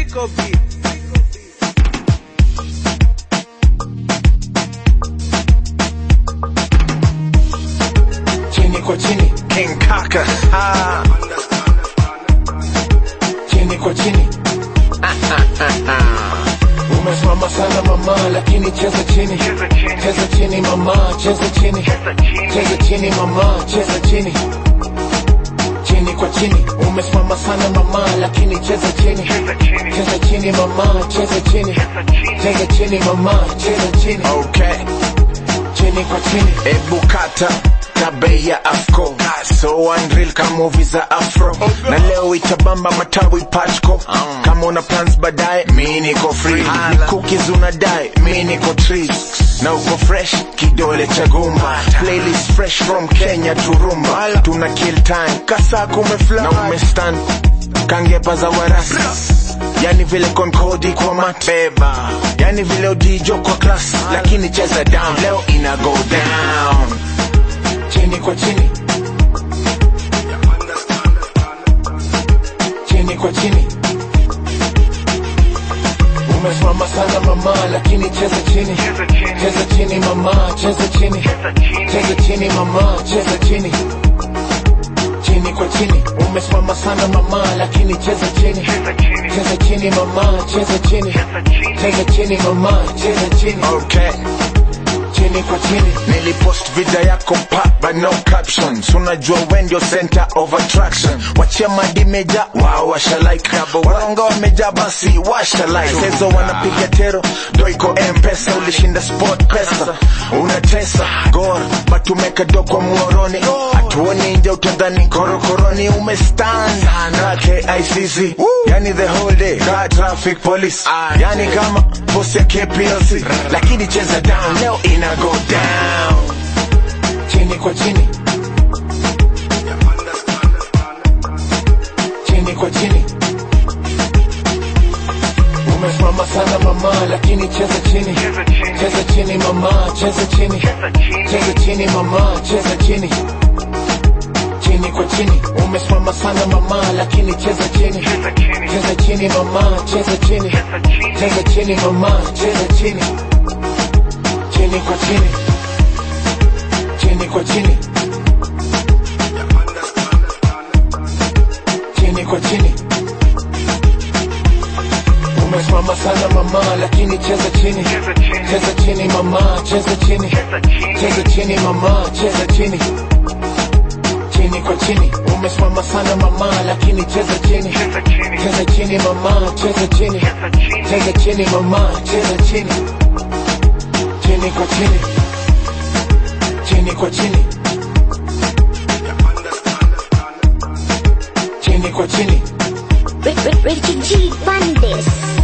Psycho beat. chini kwa chini, King Kaka. Ah. chini kwa chini. Umesimama sana mama, lakini cheza chini, cheza chini mama, cheza chini, cheza chini mama, cheza chini, chini kwa chini. Umesimama sana mama, lakini cheza chini, cheza chini mama, cheza chini, cheza chini mama, cheza chini, Okay. chini kwa chini. Ebu kata tabe ya afko so unreal kama movie za afro na leo itabamba matawi pachko kama una plans baadaye mi niko free ni cookies unadai mi niko trees na uko fresh kidole cha gumba playlist fresh from Kenya to Rumba tuna kill time kasa kumefly na umestand kangepa za warasi yani vile konkodi kwa mateba yani vile udijo kwa class lakini cheza down leo ina go down chini kwa chini, chini kwa chini. Umesimama sana mama, lakini cheza chini, cheza chini mama, cheza chini, cheza chini mama, cheza chini, chini kwa chini. Umesimama sana mama, lakini cheza chini, cheza chini mama, cheza chini, cheza chini mama, cheza chini, okay chini kwa chini. nilipost video yako pa but no captions unajua when ndio center of attraction wachia madi meja wao washa like waronga wameja basi washa like sezo wanapiga tero ndo iko mpesa ulishinda sport pesa unatesa gor but umeka do kwa muoroni hatuoni nje utadhani korokoroni umestand na KICC yani the whole day car traffic police yani kama boss ya KPLC lakini cheza down leo ina go down chini kwa chini, chini kwa chini. Umesimama sana mama, lakini cheza chini, cheza chini mama, cheza chini, cheza chini mama, cheza chini, chini kwa chini. Umesimama sana mama, lakini cheza chini, cheza chini mama, cheza chini, cheza chini mama, cheza chini, chini kwa chini chini kwa chini, chini kwa chini. Umesimama sana mama, lakini cheza chini, cheza chini mama, cheza chini, cheza chini mama, cheza chini, chini kwa chini. Umesimama sana mama, lakini cheza chini, cheza chini mama, cheza chini, cheza chini mama, cheza chini, chini kwa chini chini kwa chini, chini kwa chini. Ricky G Bandes.